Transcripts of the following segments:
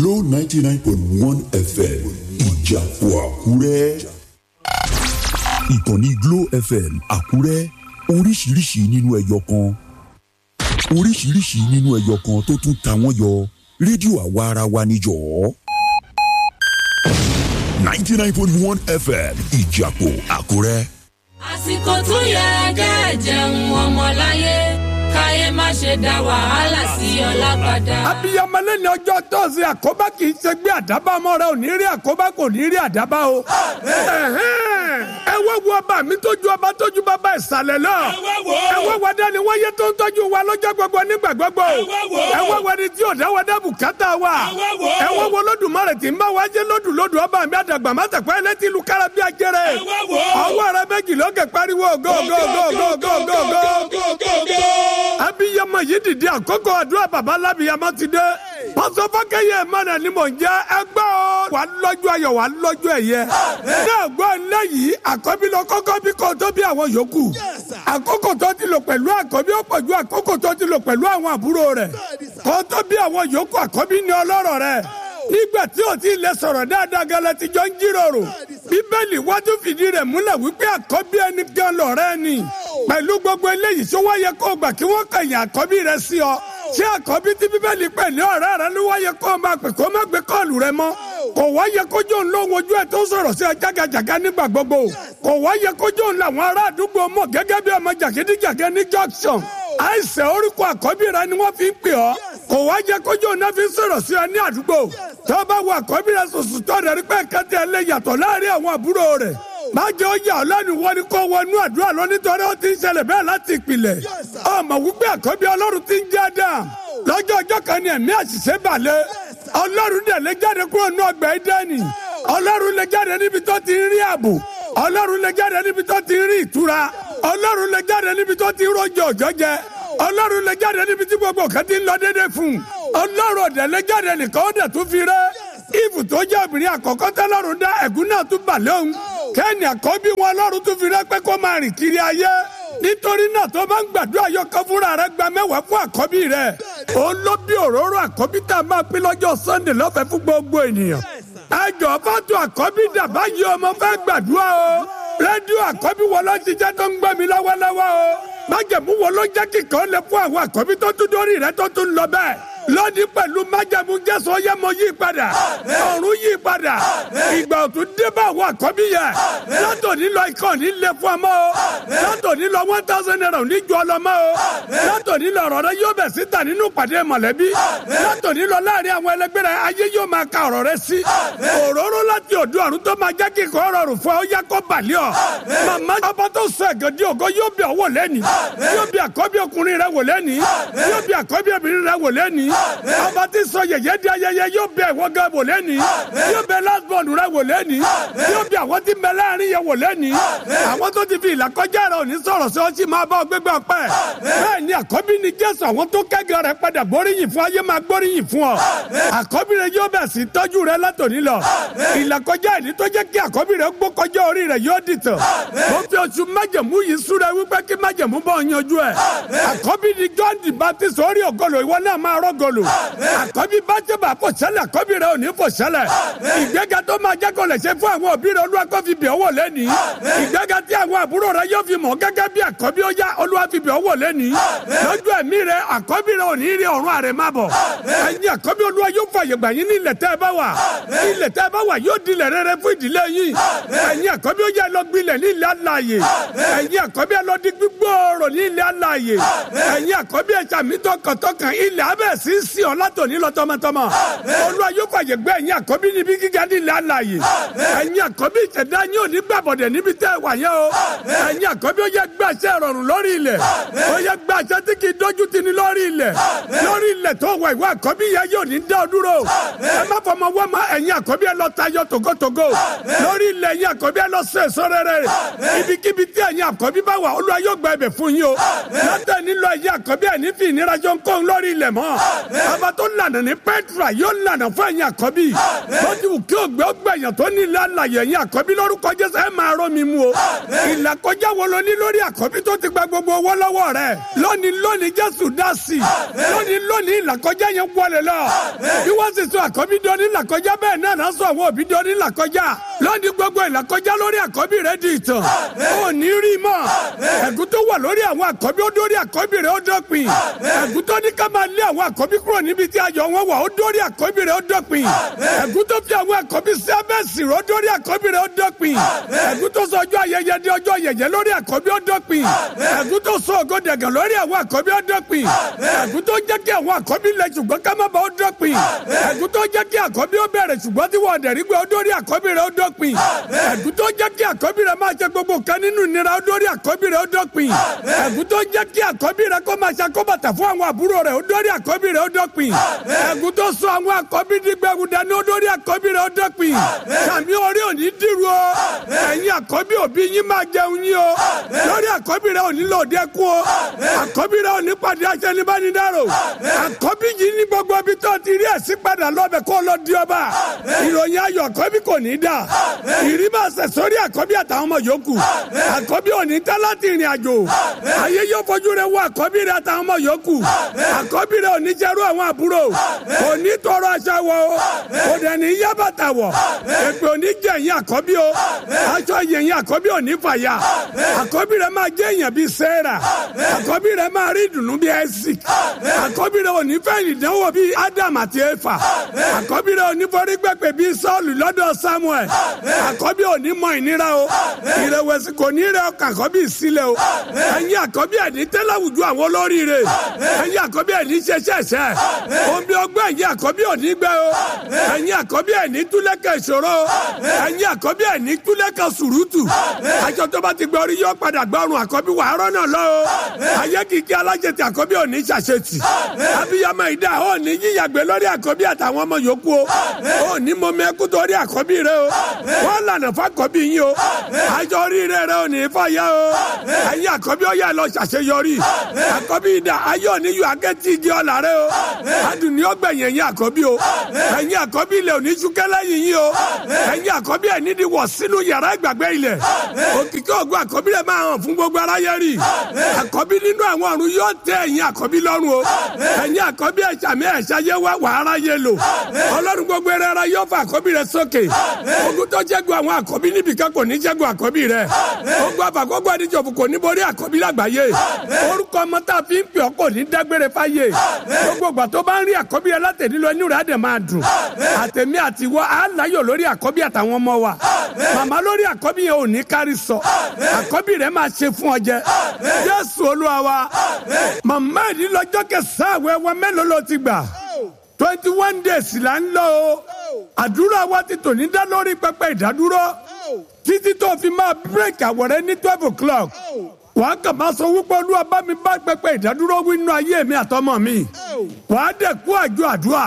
Glo ninety nine point one FM ìjàpọ̀ àkúrẹ́. ìkànnì Glo FM àkúrẹ́ oríṣiríṣi nínú ẹyọ kan oríṣiríṣi nínú ẹyọ kan tó tún ta wọ́n yọ rédíò àwa ara wa níjọ́. ninety nine point one FM ìjàpọ̀ àkúrẹ́. àsìkò tó yẹ kẹ́ ẹ jẹun ọmọláyé káyé má ṣe dá wàhálà sí ọlá padà. abiyamọ lẹni ọjọ́ tọọsì àkóbá kì í ṣe gbé àdábá ọmọ rẹ ò ní rí àkóbá kò ní rí àdábá o. Ẹ̀hẹ́n. ẹ wá wo ọba mi tójú ọba tójú bàbá ìsàlẹ̀ náà. ẹ wá wo dání wáyé tó ń tọ́jú wa lọ́jọ́ gbogbo nígbà gbogbo. ẹ wá wo ni tí ò dáwọ́ dá bùkátà wa. ẹ wá wo lódùmarè tí ń bá wa jẹ́ lódù lódù ọba mi àdàgbà má tẹ̀pẹ́ ẹlẹ́tì ìlú kára bí ajẹ́rẹ́. ọwọ́ rẹ méjì lókè pariwo go go go go go go go. abiyamọ yìí dìde àkókò àdúrà bàbá lábìyamọ ti dé. pásọ fákẹ́yẹ mọ́nà ni mò ń jẹ́ ẹgbẹ́ o. wà á lọ́jọ́ ayọ̀ wà á lọ́jọ́ ẹ̀yẹ. náà gbọ́ ilé yìí àkọ́bí lọ kọ́kọ́ bí kò tó bí àwọn yòókù. àkókò tó ti lò pẹ̀lú àkọ́bí ó pọ̀ ju àkókò tó ti lò pẹ̀lú àwọn àbúrò rẹ̀. kò tó bí àwọn yòókù àkọ́bí ni ọlọ́rọ̀ rẹ̀. nígbà tí o ti lè sọ̀rọ̀ dáadáa gẹ́lẹ́ ti jọ ń jíròrò. bíbélì wájú fìdí rẹ̀ múlẹ̀ wípé àkọ́bí ẹni gan lọ̀rẹ́ ni. pẹ̀lú gbogbo eléyìí tó wáyé kó gbà kí wọ́n kẹ̀yìn àkọ́bí rẹ̀ sí ọ ṣé àkọ́bí tí bíbélì pè ní ọ̀rẹ́ rẹ ló wáyé kó o máa pè kó o má gbé kọ́ọ̀lù rẹ mọ́ kò wáyé kójú òun lóhun ojú ẹ̀ tó sọ̀rọ̀ sí ẹ jágajàga nígbà gbogbo kò wáyé kójú òun làwọn ará àdúgbò mọ̀ gẹ́gẹ́ bí ọmọ jàgídíjàgẹ́ ní junction àìsàn orúkọ àkọ́bí rẹ ni wọ́n fi ń pè ọ́ kò wáyé kójú òun náà fi ń sọ̀rọ̀ sí ẹ ní àdúgbò tó bá wo àkọ́bí rẹ sòsò tó rẹ̀ rí pé kẹ́tẹ́ ẹ lè yàtọ̀ láàrin àwọn àbúrò rẹ̀ má jẹ́ ó yà ọ́ lẹ́nu wọ́n ní kó wọnú àdúrà lọ nítorí ó ti ń ṣẹlẹ̀ bẹ́ẹ̀ láti ìpìlẹ̀ ọmọ wípé àkọ́bí ọlọ́run ti ń jẹ́ Ádámù lọ́jọ́ ọjọ́ kan ní ẹ̀mí àṣìṣe balẹ̀ ọlọ́run dẹ̀ lè jáde kúrò ní ọgbà Édẹ́nì ọlọ́run lè jáde níbi tó ti ń rí ààbò ọlọ́run lè jáde níbi tó ti ń rí ìtura ọlọ́run lè jáde níbi tó ti ń rọjò òjò jẹ ọlọ́run lè jáde níbi tí gbogbo kan ti ń lọ déédéé fún ọlọ́run ọ̀dẹ̀ lè jáde nìkan ó dẹ̀ tún fi rẹ́ ìfù tó jẹ́ obìnrin àkọ́kọ́ tẹ́lọ́run dá ẹ̀gún náà tún balẹ̀ òun kẹ́ni àkọ́bí wọn ọlọ́run tún fi rẹ́ pé kó máa rìn kiri ayé nítorí náà tó bá ń gbàdúrà yọkọ fúnra rẹ gba mẹ́wàá fún àkọ́bí rẹ òun ló bí òróró àkọ́bí tá a máa pín lọ́jọ́ sunday lọ́fẹ̀ẹ́ fún gbogbo ènìyàn ẹjọ fàtó àkọ́bí dàbá yìí ọmọ fẹ́ gbàdúrà o rédíò àkọ́bí wo ló ṣiṣẹ́ tó ń gbẹ́ mi lọ́wọ́lọ́wọ́ o májẹ̀mú wo ló jẹ́ kíkọ́ lẹ fún àwọn àkọ́bí tó tún dórí rẹ tó tún lọ bẹ́ẹ̀ lónìí pẹ̀lú májẹ̀mú jésù ọyẹ́mọ yí padà ọ̀run yí padà ìgbà òtún dé bá àwọn àkọ́bí yẹ látòní lọ ikọ̀ ní lé fún ọmọ o látòní lọ one thousand naira ní ju ọlọmọ o látòní lọ ọ̀rọ̀ rẹ yóò bẹ̀ síta nínú pàdé mọ̀lẹ́bí látòní lọ láàrin àwọn ẹlẹgbẹ́ rẹ ayé yóò máa ka ọ̀rọ̀ rẹ sí òróró láti òdu ọ̀run tó máa jẹ́ kí kò rọrùn fún ọ yá kó balẹ̀ ọ màmá ọba tó sọ ẹ̀gẹ́ di ògo yóò bí ọwọ́ lẹ́ni yóò bí àkọ́bí ọkùnrin rẹ wò lẹ́ni yóò bí àkọ́bí obìnrin rẹ wò lẹ́ni ọba tí sọ yẹyẹ di ayẹyẹ yóò bẹ ìwọ gan wò lẹ́ni yóò bẹ last born rẹ wò lẹ́ni yóò bẹ àwọn tí mẹ láàrin yẹ wò lẹ́ni àwọn tó ti fi ìlà kọjá rẹ òní sọ̀rọ̀ sí ọtí máa bá ọ gbégbá pẹ́ bẹ́ẹ̀ ni àkọ́bí ni jésù àwọn tó kẹ́gàn rẹ padà gbóríyìn fún ayé máa gbóríyìn fún ọ àkọ́bí rẹ yóò bẹ̀ sí tọ́jú rẹ látòní lọ ìlà kọjá ìní tó jẹ́ kí àkọ́bí rẹ gbó kọjá orí rẹ yóò dìtàn mo fi oṣù májẹ̀mú yìí súra wípé kí májẹ̀mú bọ̀ yanjú ẹ̀ àkọ́bí ni john the baptist orí ògolo ìwọ náà máa rọ́gọlò àkọ́bí bá jẹ́ bá fò sẹ́lẹ̀ àkọ́bí rẹ̀ ò ní fò sẹ́lẹ̀ ìgbéga tó máa jẹ́ kó lè ṣe fún àwọn òbí rẹ̀ olúwa kó fi bẹ̀ ọ́wọ́ lẹ́ni ìgbéga tí àwọn àbúrò rẹ̀ yóò fi mọ̀ gẹ́gẹ́ bí àkọ́bí ó yá olúwa fi bẹ̀ ọ́wọ́ lẹ́ni lójú ẹ̀mí rẹ̀ àkọ́bí rẹ̀ ò ní rí ọ̀run àrẹ má bọ̀ ẹ̀yin àkọ́bí olúwa yóò fàyè gbà yín ní ilẹ̀ tẹ́ ẹ bá wà ilẹ̀ tẹ́ ẹ bá wà yóò dilẹ̀ rere fún ìdílé yín ẹ̀yin àkọ́bí ó yá lọ gbilẹ̀ ní ilẹ̀ alààyè ẹ̀yin àkọ́bí ẹ lọ di gbígbóòrò ní ilẹ̀ alààyè ẹ̀yin àkọ́bí ẹ sàmì tọkàntọkàn ilẹ̀ abẹ́ sí sí ọ látòní lọ tọmọtọmọ olúwa yóò fàyè gbé ẹ̀yin àkọ́bí níbi gíga nílẹ̀ alààyè ẹ̀yin àkọ́bí ìṣẹ̀dá yín ò ní gbàbọ̀dẹ̀ níbi tẹ́ ẹ wà yẹn o ẹ̀yin àkọ́bí ó yẹ gbàṣẹ rọrùn lórí ilẹ̀ ó yẹ gbàṣẹ tí kì í dójú tì ní lórí ilẹ̀ lórí ilẹ̀ tó wà ìwọ àkọ́bí yẹn yóò ní dá ọ dúró ẹ má fọmọ wọ́n ma ẹ̀yin àkọ́bí ẹ lọ tayọ tògótògó lórí ilẹ̀ ẹ̀yin àkọ́bí ẹ lọ sọ èso rere ibikíbi tí ẹ̀yin àkọ́bí bá wà olúwa yóò gba ẹ̀bẹ̀ fún yín o látẹ̀ nílò ẹ̀yin àkọ́bí ẹ̀ ní fi ìnira jọ ń kó ń lórí ilẹ̀ mọ́ bàbá tó lànà ní Petra yóò lànà fún ẹ̀yin àkọ́bí ó ti wù kí ògbẹ́ ọgbẹ̀yàn tó ní ilé àlàyé ẹ̀yin àkọ́bí lórúkọ Jésù ẹ̀ máa rọ́ mi mú o ìlàkọjá wo lo ní lórí àkọ́bí tó ti gba gbogbo owó lọ́wọ́ rẹ̀ lónìí lónìí Jésù dá sí i lónìí lónìí ìlàkọjá yẹn wọlé lọ bí wọ́n sì sọ àkọ́bí di onílàkọjá bẹ́ẹ̀ náà náà sọ àwọn òbí di onílàkọjá lónìí gbogbo ìlàkọjá lórí àkọ́bí rẹ̀ di ìtàn ò ní rí mọ́ ẹ̀gún tó wà lórí àwọn àkọ́bí ó dórí àkọ́bí rẹ̀ ó dópin ẹ̀gún tó ní ká máa lé àwọn àkọ́bí kúrò níbi tí ayọ̀ wọn wà ó dórí àkọ́bí rẹ̀ ó dópin ẹ̀gún tó fi àwọn àkọ́bí sí abẹ́sì rẹ̀ ó dórí àkọ́bí rẹ̀ ó dópin ẹ̀gún tó sọ ọjọ́ ayẹyẹ di ọjọ́ yẹ̀yẹ́ lórí àkọ́bí ó dópin ẹ̀gún tó sọ ògo dẹ̀gàn lórí àwọn àkọ́bí ó dópin ẹ̀gún tó jẹ́ kí àwọn àkọ́bí lẹ ṣùgbọ́n ká má ba ó dópin ẹ̀gún tó jẹ́ kí àkọ́bí ó bẹ̀rẹ̀ ṣùgbọ́n tí wọ́n dẹ̀rí gbé ó dórí àkọ́bí rẹ̀ ó dópin ẹ̀gún tó jẹ́ kí àkọ́bí rẹ̀ máa ṣe gbogbo kan nínú ìnira ó dórí àkọ́bí rẹ̀ ó dópin ẹ̀gún tó jẹ́ kí àkọ́bí rẹ̀ kó máa ṣàkóbàtà fún àwọn àbúrò rẹ̀ ó dórí àkọ́bí rẹ̀ ó dópin ẹ̀gún tó sọ àwọn àkọ́bí dígbẹ̀rù dání ó dórí àkọ́bí rẹ̀ ó dópin sàmì orí òní dìrú o ẹ̀yin àkọ́bí òbí yín máa jẹun yín o lórí àkọ́bí rẹ̀ òní lòdì kú o àkọ́bí rẹ̀ òní pàdé aṣẹ́nibánidáró àkọ́bí yìí ní gbogbo ibi tó ti rí ẹ̀sìn padà lọ́bẹ̀ kó lọ di ọba ìròyìn ayọ̀ àkọ́bí kò ní dà ìrí máa ṣẹ̀ sórí àkọ́bí àtàwọn ọmọ yòókù àkọ́bí òní tá láti ìrìn àjò ayé yóò fojú rẹ̀ wọ àkọ́bí rẹ̀ àtàwọn ọmọ yòókù àkọ́bí rẹ̀ òní jẹ́rú àwọn àbúrò òní tọrọ aṣọ wọ o kò dẹ̀ ní yá bàtà wọ̀ èpè òní jẹ́ ẹ̀yìn àkọ́bí o aṣọ yẹ̀yìn àkọ́bí òní fàyà àkọ́bí rẹ̀ máa jẹ́ èèyàn bíi sẹ́ẹ̀rà àkọ́bí rẹ̀ máa rí ìdùnnú bíi ẹ́sì àkọ́bí rẹ̀ òní fẹ́ ìdánwò bíi Ádámù àti Éfà àkọ́bí rẹ̀ òní forí gbẹ̀pẹ̀ bíi Sọ́ọ̀lù lọ́dọ̀ Samuel àkọ́bí òní mọ ìnira o ìrẹ̀wẹ̀sì kò ní rẹ̀ ọkàn àkọ́bí sílẹ̀ o ẹ̀yin àkọ́bí ẹ̀ní tẹ́lẹ̀ àwùjọ àwọn olóríire ẹ̀yin àkọ́bí ẹ̀ní ṣẹṣẹṣẹ omi ọgbẹ́ ẹ̀yin àkọ́bí òní gbẹ o ẹ̀yin àkọ́bí ẹ̀ní túlẹ̀kẹ̀ ìṣòro ẹ̀yin àkọ́bí ẹ̀ní túlẹ̀kẹ̀ sùrùtù aṣọ tó bá ti gbẹ orí yóò padà gbọ́rùn àkọ́bí wà á rọ́nà lọ o ayé kìkì alájẹtì àkọ́bí òní ṣàṣetì abiyamọ ìdá òní yíyàgbé lórí àkọ́bí àtàwọn ọmọ yòókù o òní mọ̀mọ́ ẹkú torí àkọ́bí rẹ o wọ́n lànà fàkọ́bí yín o àjọ oríire rẹ òní fàyà o ẹ̀yin àkọ́bí ọ̀yà lọ ṣàṣeyọrí àkọ́bí ìdá ayé òní yọ akẹ́tì igi ọ̀là rẹ o adùn ní ọgbẹ̀yìn ẹ̀yin àkọ́bí o ẹ̀yin àkọ́bí ilẹ̀ òní ṣúkẹ́lẹ́ yìí yín o ẹ̀yin àkọ́bí ẹ̀ nídìí wọ̀ sínú yàrá ìgbàgbé ilẹ̀ òkìkí ògùn àkọ́bí rẹ̀ máa hàn fún gbogbo aráyé rí àkọ́bí nínú àwọn ọ̀run yóò tẹ ẹ̀yin àkọ́bí lọ́rùn o ẹ̀yin àkọ́bí ẹ̀ṣàmì ẹ̀ṣayé wá wà aráyé lò ọlọ́run gbogbo ẹ̀rẹ́ ara yóò fa àkọ́bí rẹ̀ sókè ogun tó jẹ́gun àwọn àkọ́bí níbìkan kò ní jẹ́gun àkọ́bí rẹ̀ ogun àfàkọ́gbọ́ àdìjọ́fù kò ní borí àkọ́bí lágbàáyé orúkọ ọmọ tá a fi ń pè ọ́ kò ní dágbére fáyé gbogbo ìgbà tó bá ń rí àkọ́bí ẹ látẹ̀lílọ inú rẹ̀ á dẹ̀ máa dùn àtẹ̀mí àti wọ́ á láyọ̀ lórí àkọ́bí àtàwọn ọmọ wa màmá lórí àkọ́bí yẹn ò ní kárí sọ àkọ́bí rẹ̀ máa ṣe fún ọ jẹ Jésù Olúwa wa màmá ìdí lọ́jọ́ kẹsàn-án àwẹ̀ wa mélòó ló ti gbà twenty one days là ń lọ o àdúrà wa ti tò ní dá lórí pẹpẹ ìdádúró títí tó fi máa bírèkì àwọ̀rẹ́ ní twelve o'clock wàá kàn máa sọ wípé olúwa bá mi bá pẹpẹ ìdádúró wí nínú ayé mi àtọmọ mi wàá dẹ̀ kú àjọ àdúrà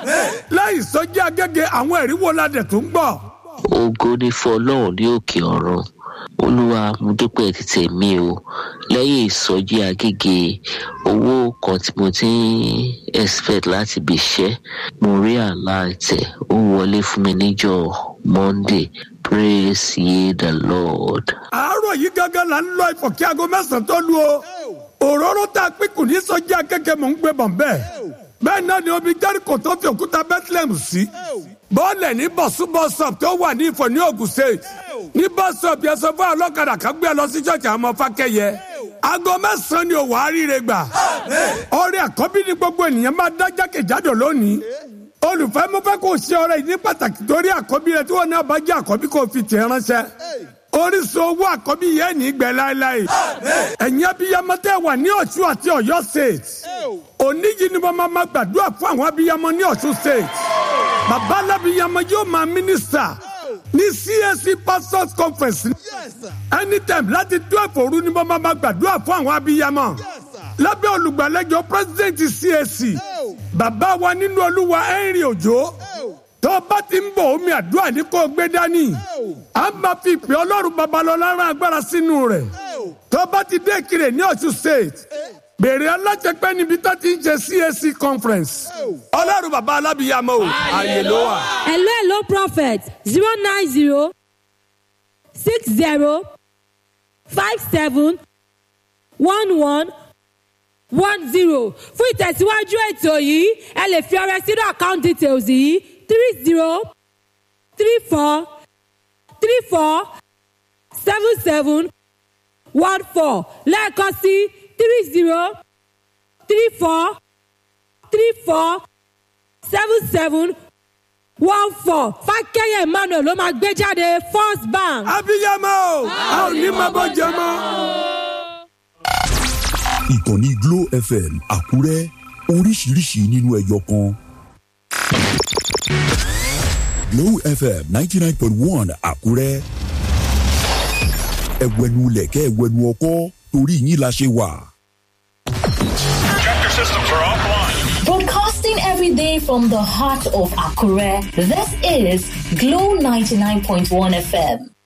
láì sọjí agége àwọn ẹ̀rí wo la dẹ̀ tó ń gbọ́. ògo ni fún ọlọ́run ní òkè ọ̀run olúwa mo dúpẹ́ títẹ̀ mi o lẹ́yìn ìsọjí agége owó kan tí mo ti ń expect láti bí iṣẹ́ mo rí àlá ẹ̀tẹ̀ ó wọlé fún mi níjọ́ monday praise ye the lord. àárọ̀ yìí gángan là ń lọ ìfọ̀ kí aago mẹ́sàn-án tó lu o òróró tá a pín kù ní sọjí agége mò ń gbé bọ̀ bẹ́ẹ̀ bẹ́ẹ̀ náà ni omi jẹ́ríkò tó fi òkúta bethlehem sí bọ́ọ̀lẹ̀ ní bọ̀súbọ̀sọ̀p tó wà ní ìfọ̀ ní Ògùn state ní bọ́sọ̀p yẹn sọ fún ọlọ́kadà kan gbé lọ sí ṣọ́ọ̀ṣì àwọn ọmọ fákẹ́yẹ aago mẹ́sàn-án ni òwò àríire gbà ọrẹ àkọ́bí ni gbogbo ènìyàn máa dá jákèjádò lónìí olùfẹ́ mo fẹ́ kó ṣe ọrẹ yìí ní pàtàkì torí àkọ́bí rẹ tí wọ́n náà bá jẹ́ àkọ́bí kó fi tẹ̀ ránṣẹ́ orísun owó àkọ́bí yẹn ní gbẹ láéláé ẹ̀yin abiyamọ tẹ́ wà ní Ọ̀ṣun àti Ọ̀yọ́ state òní yìí ni mo máa ma gbàdúrà fún àwọn abiyamọ ní Ọ̀ṣun state bàbá alábiyamọ yóò máa mínísítà ní CAC pastors conference anytime láti twelve òru ni mo máa ma gbàdúrà fún àwọn abiyamọ lábẹ́ olùgbàlejò president CAC bàbá wa nínú olúwa Henry Òjó tó bá ti ń bọ̀ omi àdúrà ní kó gbé dání a máa fi ìpè ọlọ́run babalọ́lá rán agbára sínú rẹ̀ tó bá ti dé Ìkirè ní Ọ̀ṣun state bèrè alájẹpẹ́ níbi tó ti ń ṣe CAC conference ọlọ́run bàbá alábìyàmọ́ o àyè ló wà. hello hello prophet zero nine zero six zero five seven one one one zero fún ìtẹ̀síwájú ètò yìí ẹ lè fi ọrẹ sínú account details yìí three zero three four three four seven seven one four lẹ́ẹ̀kan sí three zero three four three four seven seven one four fákẹ́yẹ̀ emmanuel ló máa gbé jáde first bank. abiyamọ o a ò ní máa bọ́ jẹ mọ́. ìkànnì Glo FM Àkúrẹ́ oríṣiríṣi nínú ẹyọ kan. Glo FM ninety nine point one Àkúrẹ́ ẹ̀wẹ̀nu lẹ̀kẹ́ ẹ̀wẹ̀nu ọkọ́ torí yín la ṣe wà. Tractor systems are offline. Broadcasting every day from the heart of Akure, this is Glow 99.1 FM.